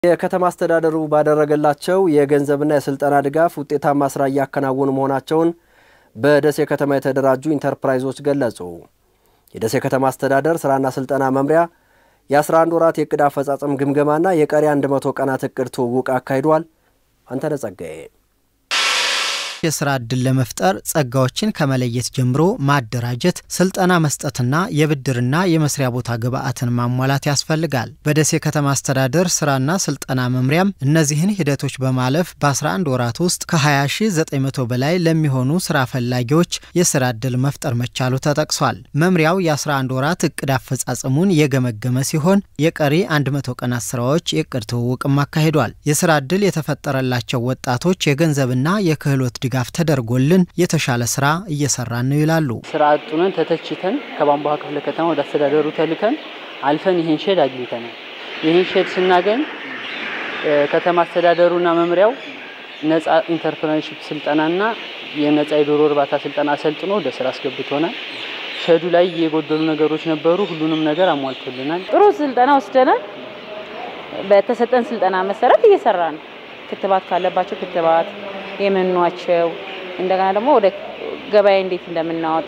የከተማ አስተዳደሩ ባደረገላቸው የገንዘብና የስልጠና ድጋፍ ውጤታማ ስራ እያከናወኑ መሆናቸውን በደሴ ከተማ የተደራጁ ኢንተርፕራይዞች ገለጹ። የደሴ ከተማ አስተዳደር ስራና ስልጠና መምሪያ የ11 ወራት የእቅድ አፈጻጸም ግምገማና የቀሪ 100 ቀናት እቅድ ትውውቅ አካሂዷል። አንተነህ ጸጋዬ የስራ ዕድል ለመፍጠር ጸጋዎችን ከመለየት ጀምሮ ማደራጀት፣ ስልጠና መስጠትና የብድርና የመስሪያ ቦታ ግብዓትን ማሟላት ያስፈልጋል። በደሴ ከተማ አስተዳደር ስራና ስልጠና መምሪያም እነዚህን ሂደቶች በማለፍ በ11 ወራት ውስጥ ከ20900 በላይ ለሚሆኑ ስራ ፈላጊዎች የስራ ዕድል መፍጠር መቻሉ ተጠቅሷል። መምሪያው የ11 ወራት እቅድ አፈጻጸሙን የገመገመ ሲሆን የቀሪ 100 ቀናት ስራዎች የእቅድ ትውውቅም አካሂዷል። የስራ ዕድል የተፈጠረላቸው ወጣቶች የገንዘብና የክህሎት ድጋፍ ተደርጎልን የተሻለ ስራ እየሰራን ነው ይላሉ። ስራ አጡነን ተተችተን ከቧንቧ ክፍለ ከተማ ወደ አስተዳደሩ ተልከን አልፈን ይህን ሼድ አግኝተናል። ይህን ሼድ ስናገኝ ከተማ አስተዳደሩና መምሪያው ነጻ ኢንተርፕረነርሺፕ ስልጠናና የነጻ የዶሮ እርባታ ስልጠና አሰልጥኖ ወደ ስራ አስገብቶናል። ሼዱ ላይ የጎደሉ ነገሮች ነበሩ። ሁሉንም ነገር አሟልቶልናል። ጥሩ ስልጠና ወስደናል። በተሰጠን ስልጠና መሰረት እየሰራ ነው። ክትባት ካለባቸው ክትባት የመኗቸው እንደገና ደግሞ ወደ ገበያ እንዴት እንደምናወጣ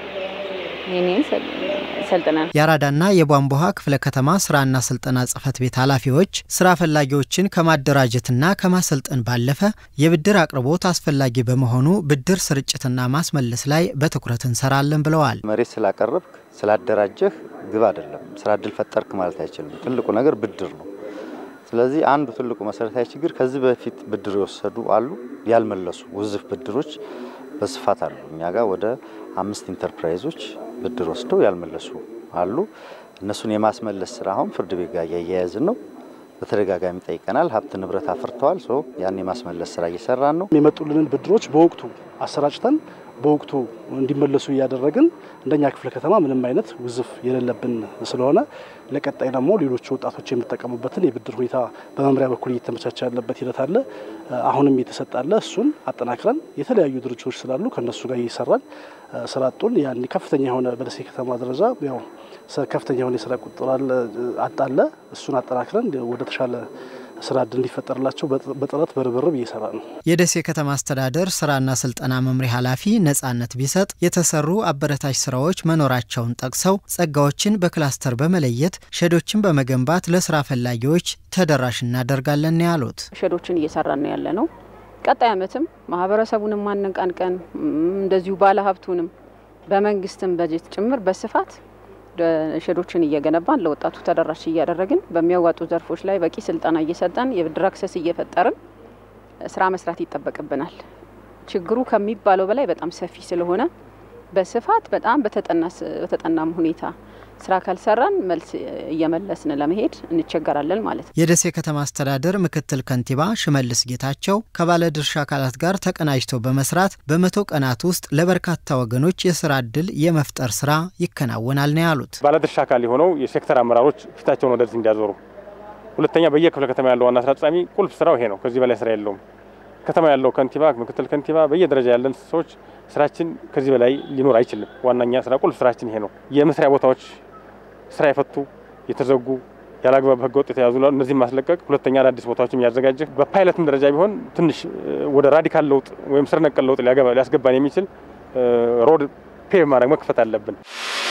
ይህንን ሰልጥነን የአራዳና የቧንቧ ክፍለ ከተማ ስራና ስልጠና ጽህፈት ቤት ኃላፊዎች ስራ ፈላጊዎችን ከማደራጀትና ከማሰልጠን ባለፈ የብድር አቅርቦት አስፈላጊ በመሆኑ ብድር ስርጭትና ማስመለስ ላይ በትኩረት እንሰራለን ብለዋል። መሬት ስላቀረብክ ስላደራጀህ ግብ አይደለም፣ ስራ እድል ፈጠርክ ማለት አይችልም። ትልቁ ነገር ብድር ነው። ስለዚህ አንዱ ትልቁ መሰረታዊ ችግር ከዚህ በፊት ብድር የወሰዱ አሉ፣ ያልመለሱ ውዝፍ ብድሮች በስፋት አሉ። እኛ ጋር ወደ አምስት ኢንተርፕራይዞች ብድር ወስደው ያልመለሱ አሉ። እነሱን የማስመለስ ስራ አሁን ፍርድ ቤት ጋር እያያያዝን ነው። በተደጋጋሚ ጠይቀናል። ሀብት ንብረት አፍርተዋል። ሶ ያን የማስመለስ ስራ እየሰራን ነው። የመጡልንን ብድሮች በወቅቱ አሰራጭተን በወቅቱ እንዲመለሱ እያደረግን እንደኛ ክፍለ ከተማ ምንም አይነት ውዝፍ የሌለብን ስለሆነ ለቀጣይ ደግሞ ሌሎች ወጣቶች የሚጠቀሙበትን የብድር ሁኔታ በመምሪያ በኩል እየተመቻቸ ያለበት ሂደት አለ። አሁንም እየተሰጣለ እሱን አጠናክረን የተለያዩ ድርጅቶች ስላሉ ከእነሱ ጋር እየሰራን ስራ አጡን ያን ከፍተኛ የሆነ በደሴ ከተማ ደረጃ ያው ከፍተኛ የሆነ የስራ ቁጥር አጣለ። እሱን አጠናክረን ወደ ተሻለ ስራ እድል እንዲፈጠርላቸው በጥረት በርብርብ እየሰራ ነው። የደሴ ከተማ አስተዳደር ስራና ስልጠና መምሪያ ኃላፊ ነጻነት ቢሰጥ የተሰሩ አበረታች ስራዎች መኖራቸውን ጠቅሰው ጸጋዎችን በክላስተር በመለየት ሼዶችን በመገንባት ለስራ ፈላጊዎች ተደራሽ እናደርጋለን ያሉት ሼዶችን እየሰራን ነው ያለ ነው። ቀጣይ ዓመትም ማህበረሰቡንም ማነቃንቀን እንደዚሁ ባለሀብቱንም በመንግስትም በጀት ጭምር በስፋት ሼዶችን እየገነባን ለወጣቱ ተደራሽ እያደረግን በሚያዋጡ ዘርፎች ላይ በቂ ስልጠና እየሰጠን የብድር አክሰስ እየፈጠርን ስራ መስራት ይጠበቅብናል። ችግሩ ከሚባለው በላይ በጣም ሰፊ ስለሆነ በስፋት በጣም በተጠናም ሁኔታ ስራ ካልሰራን መልስ እየመለስን ለመሄድ እንቸገራለን ማለት ነው። የደሴ ከተማ አስተዳደር ምክትል ከንቲባ ሽመልስ ጌታቸው ከባለድርሻ አካላት ጋር ተቀናጅተው በመስራት በመቶ ቀናት ውስጥ ለበርካታ ወገኖች የስራ እድል የመፍጠር ስራ ይከናወናል ነው ያሉት። ባለድርሻ አካል የሆነው የሴክተር አመራሮች ፊታቸውን ወደዚህ እንዲያዞሩ፣ ሁለተኛ በየክፍለ ከተማ ያለው ዋና ስራ አስፈጻሚ ቁልፍ ስራው ይሄ ነው። ከዚህ በላይ ስራ የለውም። ከተማ ያለው ከንቲባ፣ ምክትል ከንቲባ፣ በየደረጃ ያለን ሰዎች ስራችን ከዚህ በላይ ሊኖር አይችልም። ዋናኛ ስራ ቁልፍ ስራችን ይሄ ነው። የመስሪያ ቦታዎች ስራ የፈቱ የተዘጉ ያለአግባብ ህገ ወጥ የተያዙ እነዚህም ማስለቀቅ፣ ሁለተኛ አዳዲስ ቦታዎችም እያዘጋጀ በፓይለትም ደረጃ ቢሆን ትንሽ ወደ ራዲካል ለውጥ ወይም ስር ነቀል ለውጥ ሊያስገባን የሚችል ሮድ ፔቭ ማድረግ መክፈት አለብን።